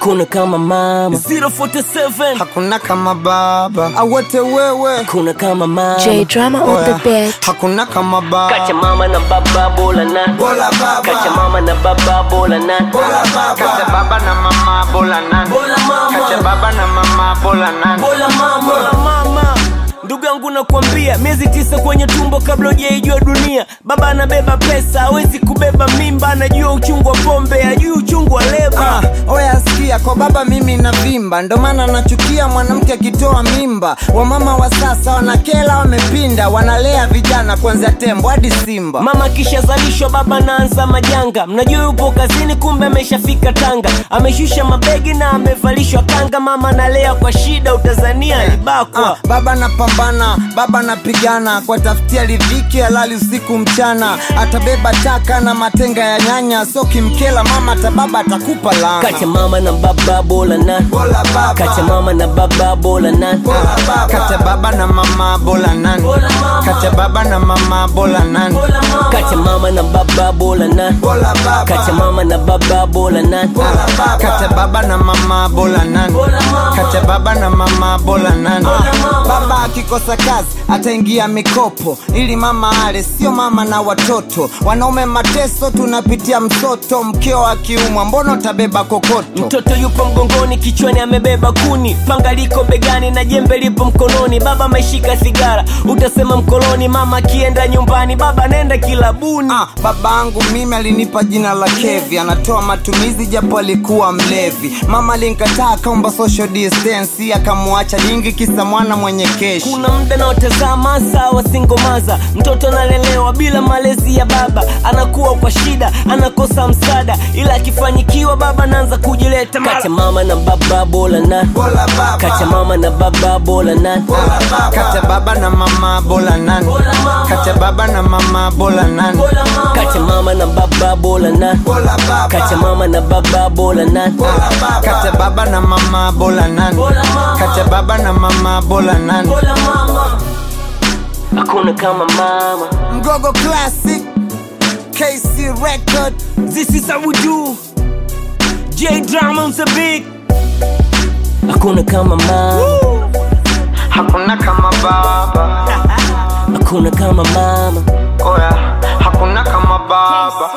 hakuna kama mama 047 hakuna kama baba awote wewe hakuna kama mama J Drama on Oya, the beat. hakuna kama kacha baba mama na baba bola na Bola baba. kacha mama na baba bola na Bola baba. Kacha baba na mama bola nani Bola mama. Kacha baba na mama bola nani Bola mama. Bola mama. Ndugu yangu nakwambia, miezi tisa kwenye tumbo kabla hujaijua dunia. Baba anabeba pesa, hawezi kubeba mimba, anajua uchungu wa pombe, ajui uchungu wa leba. Ah, oya sikia kwa baba mimi na vimba ndo maana nachukia mwanamke akitoa mimba wamama wa sasa wanakela wamepinda wanalea vijana kuanzia tembo hadi simba Mama akishazalishwa baba anaanza majanga, mnajua yupo kazini, kumbe ameshafika Tanga, ameshusha mabegi na amevalishwa kanga. Mama analea kwa shida, utazania alibakwa. Ah, baba napambana baba napigana kwa tafutia ridhiki halali usiku mchana atabeba taka na matenga ya nyanya so kimkela mama tababa atakupa lana Kacha mama na baba bola na Bola baba. kacha mama na baba bola na Bola baba. Kata baba na mama bola nani Bola mama. Kata baba na mama bola nani kacha mama na baba bola na Bola baba. kacha mama na baba bola na Bola baba. Kata baba na mama bola nani Bola mama. Kata baba na mama bola nani Bola mama. Baba akikosa kazi ataingia mikopo ili mama ale, sio mama na watoto. Wanaume mateso, tunapitia msoto. Mkeo akiumwa, mbona utabeba kokoto? mtoto yupo mgongoni kichwani amebeba kuni panga liko begani na jembe lipo mkononi baba ameshika sigara utasema mkoloni mama akienda nyumbani baba anaenda kilabuni Ah, babangu mimi alinipa jina la Kevi, anatoa matumizi japo alikuwa mlevi. Mama alinikataa akaomba social distance, akamwacha jingi kisa mwana mwenye keshi. kuna muda naotazama sawa singomaza mtoto analelewa bila malezi ya baba anakuwa kwa shida anakosa msaada ila akifanyikiwa baba anaanza kujileta kacha mama na baba bola na Bola baba. kacha mama na baba bola na Bola baba. Kata baba na mama bola nani? Bola mama. Kata baba na mama bola nani? kacha mama na baba bola na Bola baba. kacha mama na baba bola na Bola baba. Kata baba na mama bola nani? Bola mama. Kata baba na mama bola nani? bola mama hakuna kama mama Mgogo Classic KC Record this is how we do J Drama on the beat hakuna kama mama Hakuna kama baba hakuna kama mama Oya, hakuna kama baba